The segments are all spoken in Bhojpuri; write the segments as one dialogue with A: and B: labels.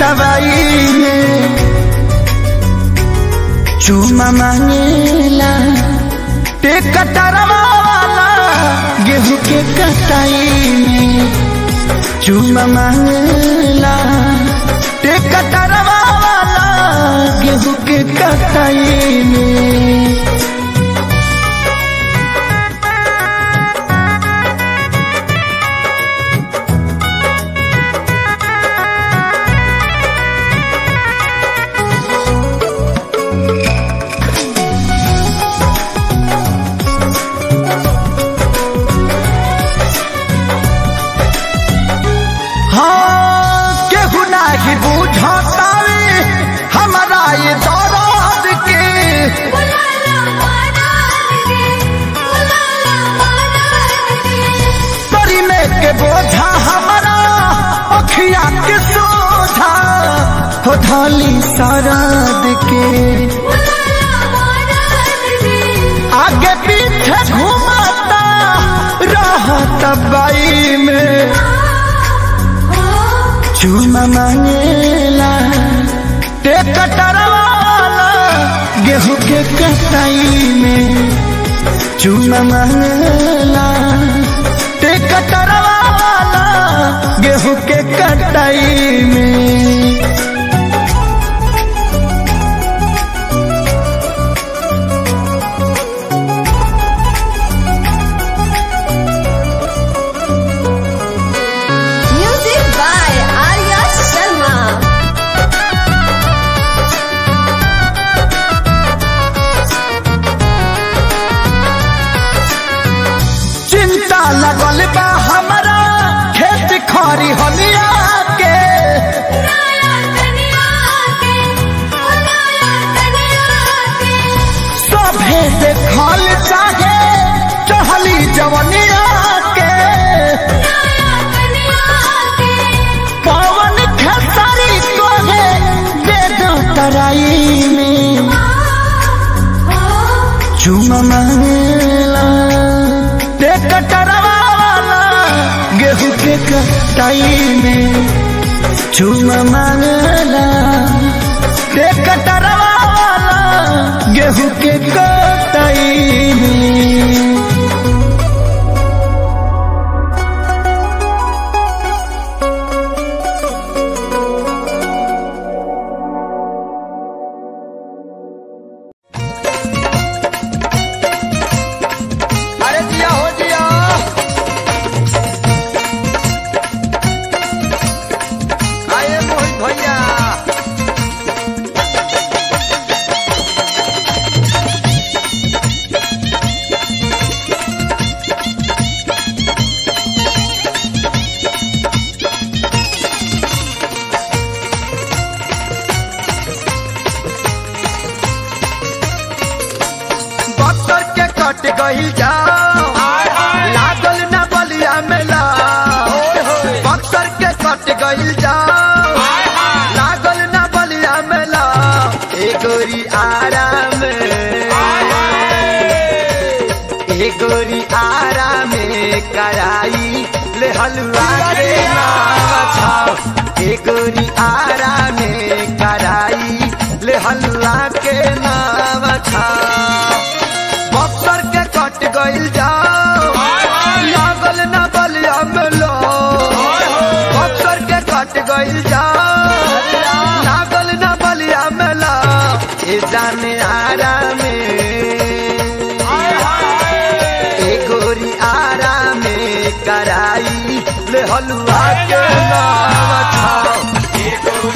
A: दवाई में चूमा मांगेला ते कटरवा वाला गेहूं के कटाई में चूमा मांगेला ते कटरवा वाला गेहूं के कटाई में हाँ केहू नाही बुझतावे हमारा ये दौरान के तोरी में के बोझा हमारा अखिया के सोझा हो धाली सराद के आगे पीछे घुमाता रहत बाई में चूमा मांगेला ते कटरवाला गेहूं के कटाई में चूमा मांगेला ते कटरवाला गेहूं के कटाई में
B: Music by Arya Sharma.
A: चिंता लगल बा हमारा खेत खरी हलिया के सभे देखल चाहे चहली जवनिया के पवन खेसारी को है दे दो तराई में चूमा मांगेला ते कटरवा वाला गेहूं के कटाई में चूमा मांगेला ते कटरवा वाला गेहूं के कटाई में अरे दिया हो दिया आए मोहित भैया बक्सर के कट गई जाओ लागल न बलिया मेला बक्सर के कट गई जाओ लागल न बलिया मेला ए गोरी आराम ए गोरी आराम कराई ले हलवा के नाम छाओ ए गोरी आराम कराई ले हलवा के नाम छाओ बक्सर के कट गइल जाओ लागल न बलिया मेलो बक्सर के कट गइल जाओ लागल न बलिया मेला ए जाने आराम ए गोरी आराम कराई ले हलवा के नाम छाओ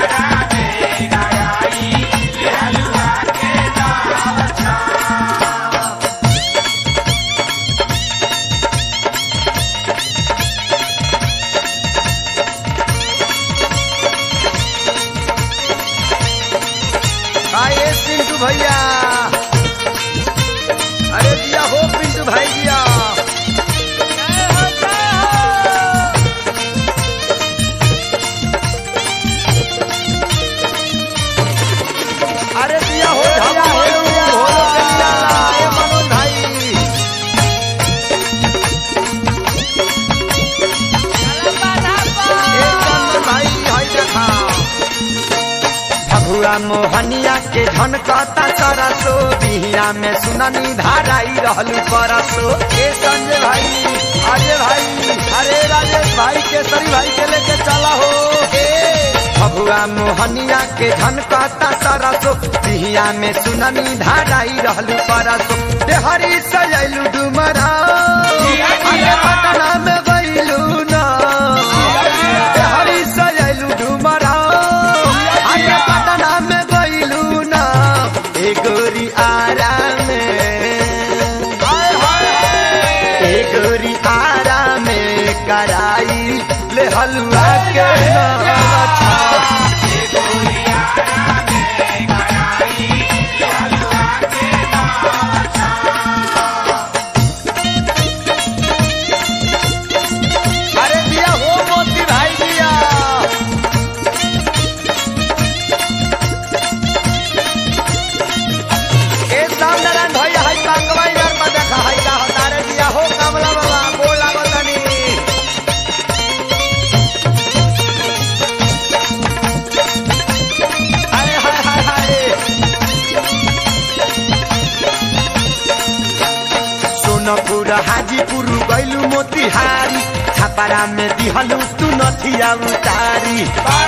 A: आए पिंटू भैया अरे दिया हो पिंटू भाई दिया अरे दिया हो दिया हो भोलो के दिया लाए मनोज भाई ए चंदन भाई हाय देखा झनकता सरसो बिहिया में सुननी धाराई रहलू परसो ए संजय भाई अजय भाई अरे राजेश भाई केसरी भाई के लेके चला हो हे भभुआ मोहनिया के झनकता सरसो बिहिया में सुननी धाराई रहलू परसो देहरी सजैलू डुमरा अरे पटना में गइलू ना देहरी सजैलू डुमरा अरे पटना में गइलू ना ए गोरी आराम ए गोरी आराम कराई ले हलवा के नाचा अरे दिया हो मोती भाई दिया ए सामनारायण भाई हाई कांगवा यार में देखा हाई का हतारे दिया हो कमला बाबा बोला बतानी हाय हाय हाय हाय सोनपुर हाजीपुर गैलू मोतिहारी छापारा में दिहलू तू नथिया उतारी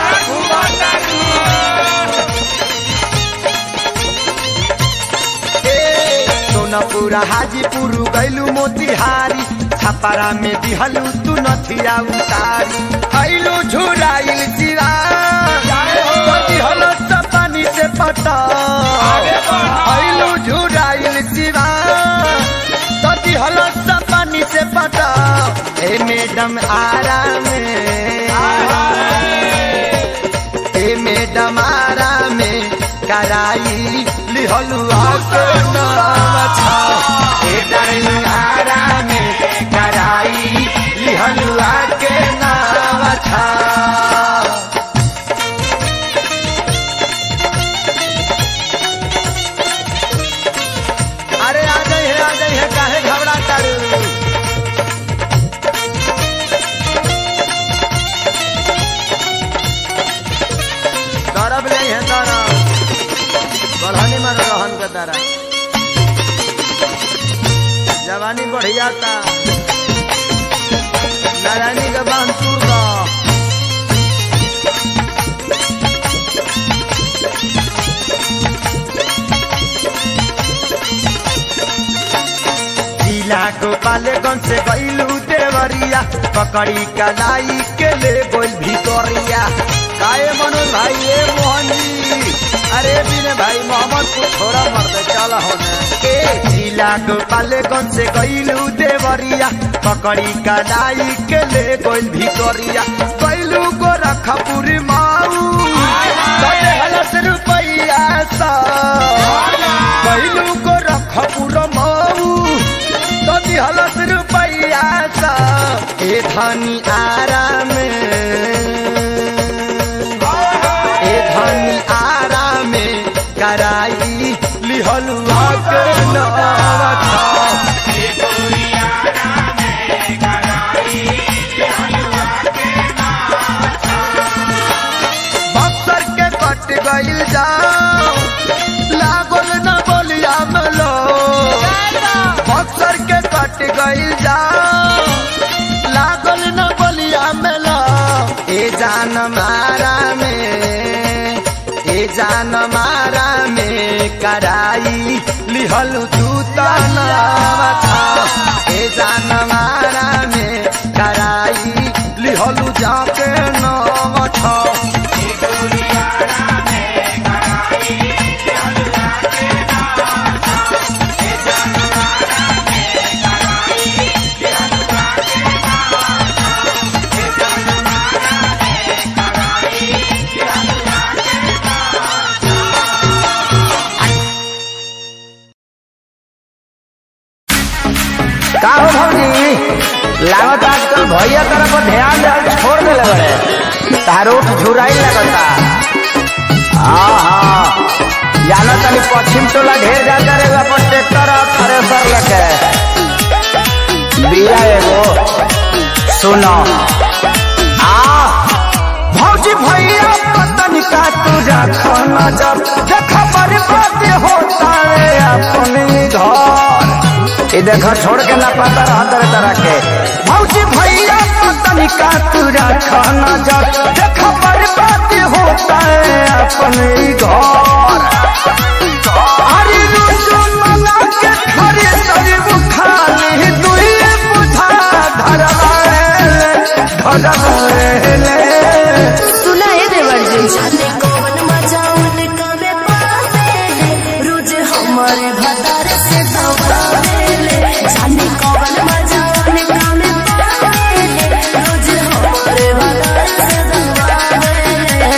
A: ए, सोनपुर हाजीपुर गैलू मोतिहारी छापारा में दिहलू तू नथिया उतारी ऐलू झुराइल चिरा दिहल पानी से पटा ऐलू झुराइल चिरा तती हलस पानी से पटा ए मैडम आराम ए मैडम आराम कराई लिहलु आके नाम छा ए डार्लिंग आराम कराई लिहलु आके नाम छा अरे आ गई है आ गई है काहे घबरा तारू दरब नहीं है दरब बढ़ानी में रहन के दरा जवानी बढ़िया था नारायणी के बांध टूट दा जिला गोपालगंज से गईलू देवरिया पकड़ी कलाई के ले गोल भितोरिया काए मनोज भाई ए मोहन जी अरे बिने भाई मोहम्मद को छोड़ा मर दे चल होने ए जिला गोपालगंज से गईलू देवरिया पकड़ी कलाई के ले गोल भितोरिया गईलू गोरखपुर माऊ कटे हलस रुपैया सा गईलू गोरखपुर माऊ कति हलस रुपैया सा ए धनी आराम ए धनी आराम कराई लिहलु के नाम था बक्सर के कट गईल जाओ लागल न बोलिया मलो बक्सर के कट गईल जाओ लागल न बोलिया मलो ए जान मारा में ए जान मारा में कराई लिहलु तू तनाव था ए जान मारा में कराई लिहलु जाके नाम था
C: का हो भौजी लागत आजकल भैया तरफ ध्यान दे छोड़ दे लगे तारो झुराई लगता हाँ हाँ जाना तनी पश्चिम टोला ढेर जाता रे अपन ट्रैक्टर और थ्रेसर लेके बिया एगो सुनो आ भौजी भैया पतन का तुझा खाना जब देखा बड़ी ये देखो छोड़ के ना पता रहा तरह तरह के भौजी भैया पतनी का तू रखा नजर देखो बर्बाद होता है अपन ही घर अरे रुसु मना के खरे सरे बुखारी दुई बुझा धरवाए धरवाए
B: सुना है देवर जी
D: जाने कौन मजा उनका में पावे रोज हमारे भतार से दबावेले जाने कौन मजा उनका में पावे रोज हमारे भतार से दबावेले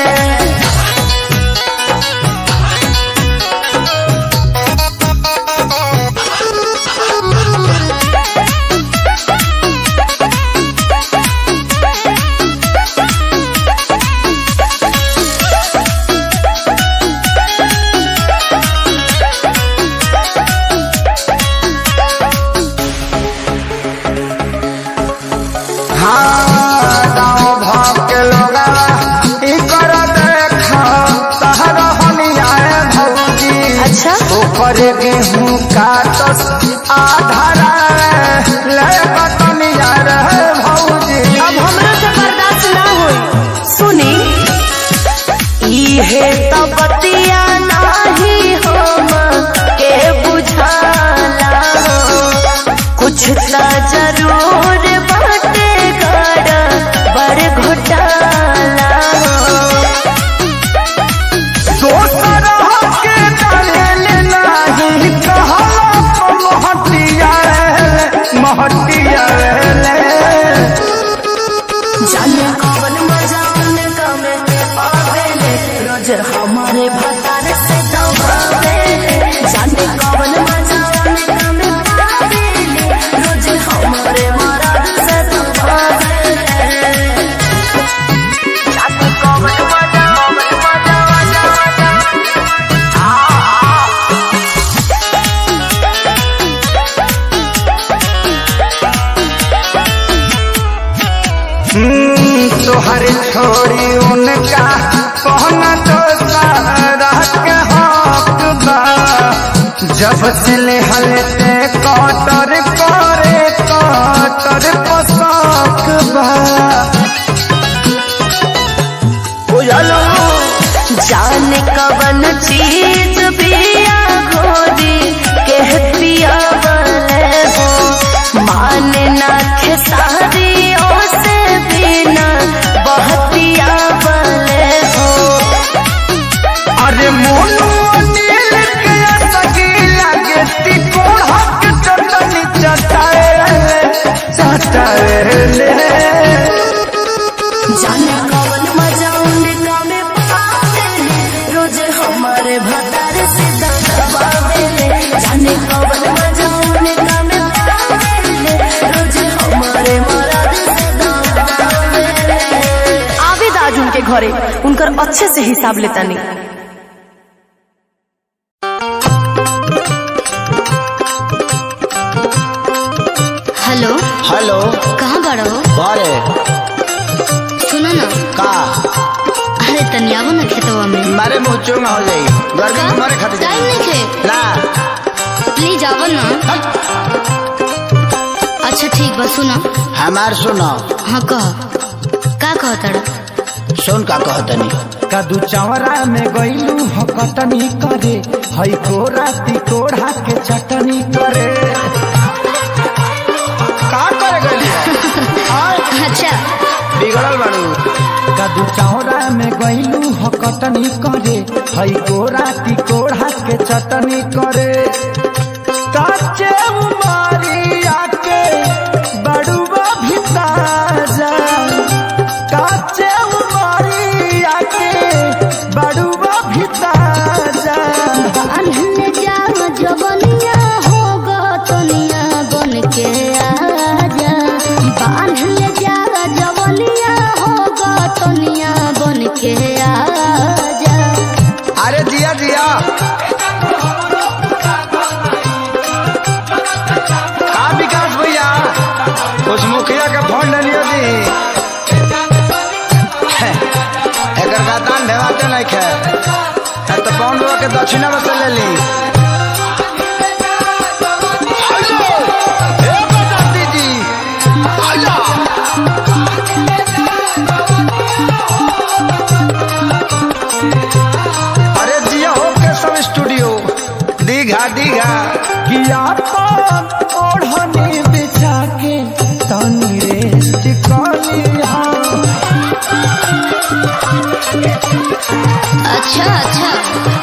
C: हाँ गाँव भाव के लोग ई कर देखा तहरा हनियाए भौजी
B: अच्छा
C: ऊपर गेहूं काटस आधारा ले बतनिया रहे भौजी
B: अब हमरा से बर्दाश्त ना होई सुनी इहे तो बतिया नाही हम के बुझाला कुछ तो जरूर बाटे गड़ बड़ घोटाला
C: दोसर के डालेल नाही कहला महटिया महटिया
D: जाने कौन मजा उनका में आवेले रोज हमारे भतार से दबावेले जाने कौन मजा उनका में आवेले रोज हमारे मराद से दबावेले जाने कौन मजा मजा मजा मजा
C: तोहर छोड़ी उनका कहना तो सारा के हक बा जब से हलते कटर करे कटर पसक बा बुझलो
B: जाने कवन चीज पिया घोरी कह पिया बले हो माने ना खेसारी से बिना बहतिया बले हो
C: अरे मोनू अनिल के सगी लगे तिकोड़ हक चटनी चटाए चटाए
D: जाने कौन मजा उनका में पावेले रोज हमारे भतार से दबावेले जाने कौन मजा उनका में पावेले रोज हमारे मराद से दबावेले
B: आवेद आज उनके घरे उनकर अच्छे से हिसाब लेता नहीं
E: हेलो
C: हेलो
E: कहाँ बड़ा हो
C: बारे
E: सुनो ना
C: का
E: अरे तनी आवो ना खेतवा में
C: मारे मुंह चोंगा हो जाई गर्मी में मरे खातिर
E: टाइम नहीं खे
C: ना
E: प्लीज आवो ना अच्छा ठीक बा सुनो
C: हमार सुनो
E: हाँ कह का कह तड़ा
C: सुन का कहतनी
A: कदू चवरा में गईलू हो कटनी करे हई कोरा तिकोड़ा के चटनी करे
C: का करे गली
E: अच्छा
C: बिगड़ल बाड़ू
A: कदू चवरा में गईलू हो कटनी करे हई कोरा तिकोड़ा के चटनी करे काचे उमारिया के बड़ुआ भिताजा काचे उमारिया के बड़ुआ भिताजा
E: अनहन जाओ जवनिया होगा तनिया बन के आजा बांधल जा जवनिया होगा तनिया बन के आजा
C: अरे दिया दिया का विकास भैया कुछ मुखिया के फोन लियो दी एकर का दान ढेवाते नहीं खे है तो कौन बाबा के दक्षिणा में से ले ली
A: कि अपन ओढ़नी बिछा के तनी रेस्ट कलिहा
E: अच्छा अच्छा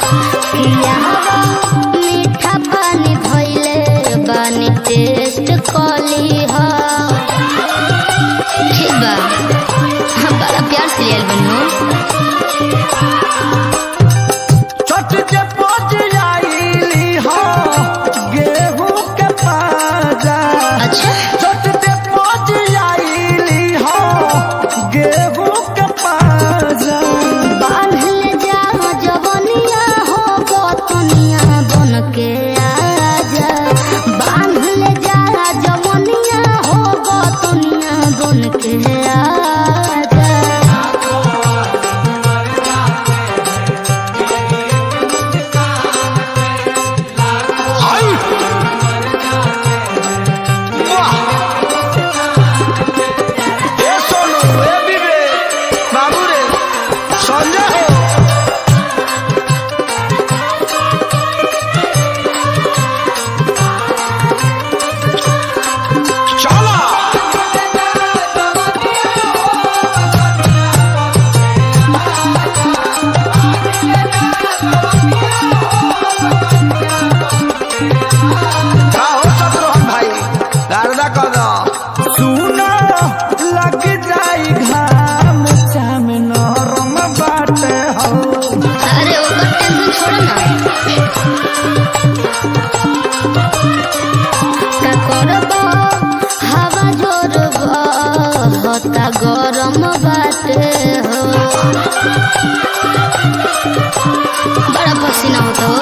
E: मीठा पानी भइले बानी टेस्ट कली हा ठीक बा हम बड़ा प्यार से लियल बनो
A: चट के पच आईली हो गेहूं के पाजा
E: अच्छा
A: चट के पच आईली हो गेहूं के पाजा
E: बांधले जा जवनिया हो गोतनिया बन के आजा बांधले जा जवनिया हो गोतनिया बन के आजा
A: ए सोनू ए विवेक बाबू रे संजय हो चला का हो शत्रुघ्न भाई गारदा कर दो सुना लग जाई घाम चाम नरम बाटे हो
E: अरे ओकर टेंशन छोड़ ना का करब हवा जोर होता गरम बाटे हो बड़ा पसीना होता हो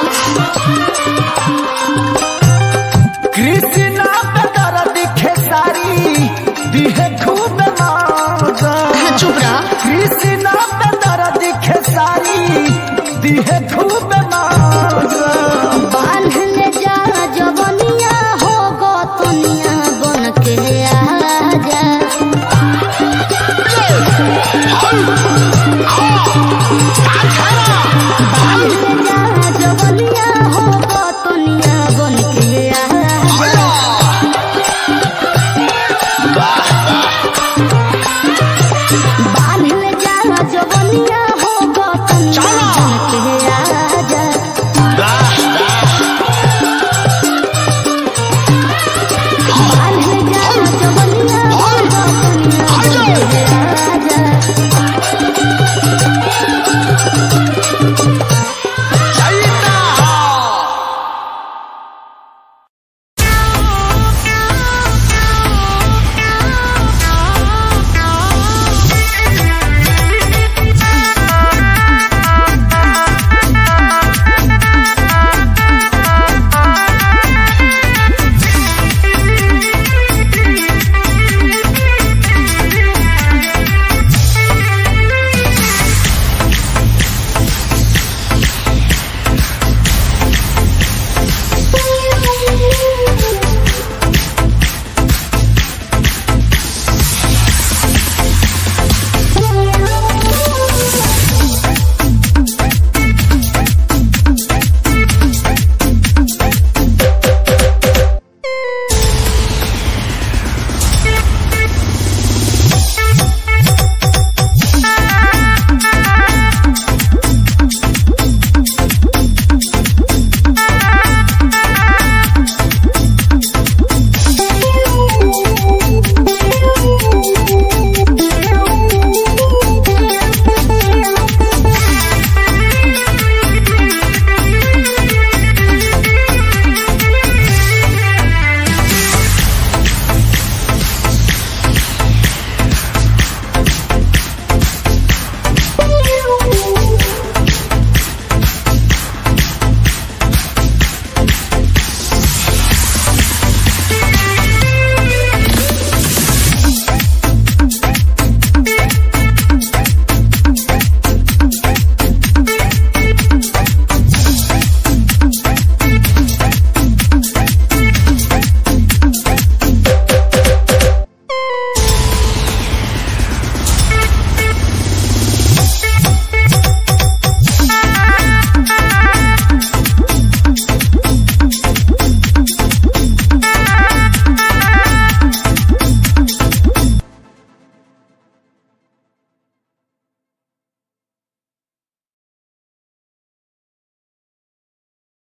A: कृष्णा पे दर्द खेसारी दिहे खूब मौजा
E: चुप रह
A: कृष्णा पे दर्द खेसारी दिहे खूब मौजा
E: बांधले जा जवनिया हो गोतनिया बन के आजा